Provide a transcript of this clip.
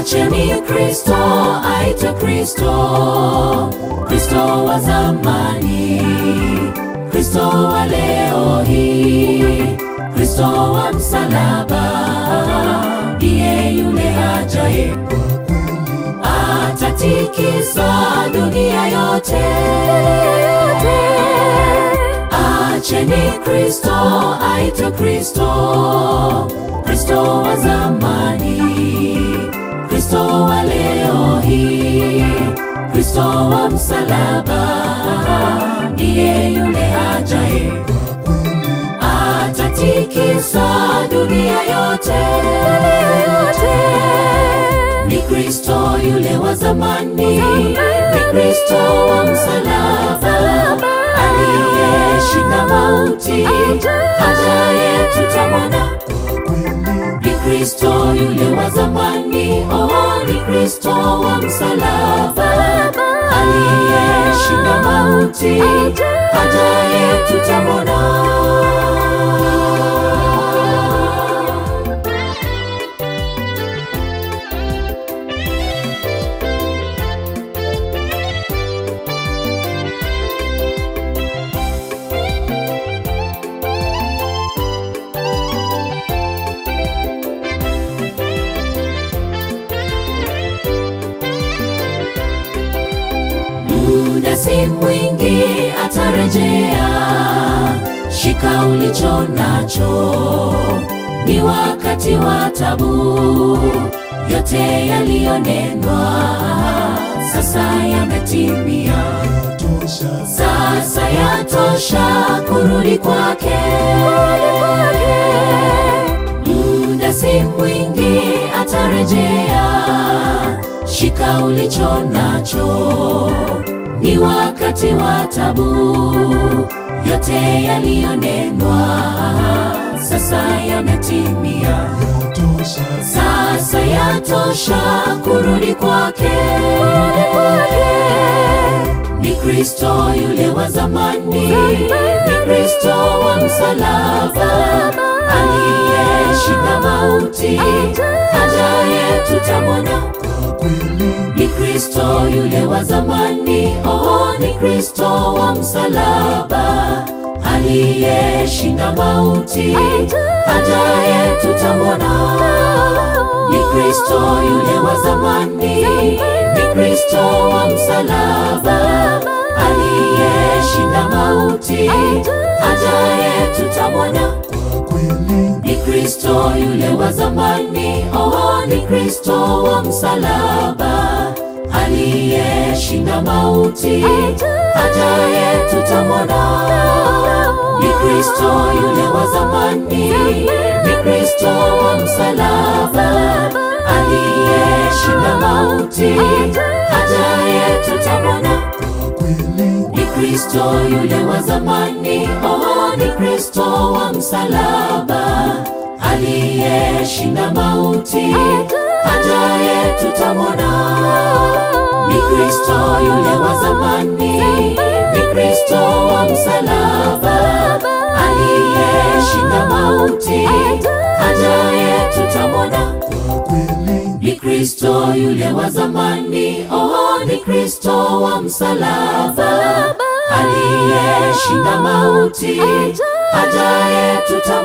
Acheni Kristo aitwe Kristo, Kristo wa zamani, Kristo wa leo hii, Kristo wa msalaba, ndiye yule ajaye atatikisa dunia yote. Acheni Kristo aitwe Kristo, Kristo wa zamani, Kristo wa leo hii, Kristo wa msalaba, ndiye yule ajaye atatikisa dunia yote. Ni Kristo yule wa zamani, ni Kristo wa msalaba, aliyeshinda mauti, ajaye tutamwona. Ni Kristo yule wa zamani, oh, ni Kristo wa msalaba, aliyeshinda mauti, ajaye tutamwona. muda si mwingi atarejea, shika ulicho nacho, ni wakati wa tabu, yote yaliyonenwa sasa yametimia, sasa yatosha kurudi kwake. Muda si mwingi atarejea, shika ulicho nacho, ni wakati wa tabu, yote yaliyonenwa sasa yametimia, sasa yatosha kurudi kwake. Ni Kristo yule wa zamani, ni Kristo wa msalaba, aliyeshinda mauti, ajaye tutamwona. Ni Kristo yule wa zamani, oh, ni Kristo wa msalaba, aliyeshinda mauti, ajaye tutamwona. Ni Kristo yule wa zamani, ni Kristo wa msalaba, aliyeshinda mauti, ajaye tutamwona. Ni Kristo yule wa zamani, oh, ni Kristo wa msalaba, aliyeshinda mauti, ajaye tutamwona. Ni Kristo yule wa zamani, ni Kristo wa msalaba, aliyeshinda mauti, ajaye tutamwona. Ni Kristo yule wa zamani, oh, ni Kristo wa msalaba, aliyeshinda mauti, ajaye tutamwona. Ni Kristo yule wa zamani, ni Kristo wa msalaba, aliyeshinda mauti, ajaye tutamwona. Ni Kristo yule wa zamani, oh, ni Kristo wa msalaba, aliyeshinda mauti, ajaye tutamwona.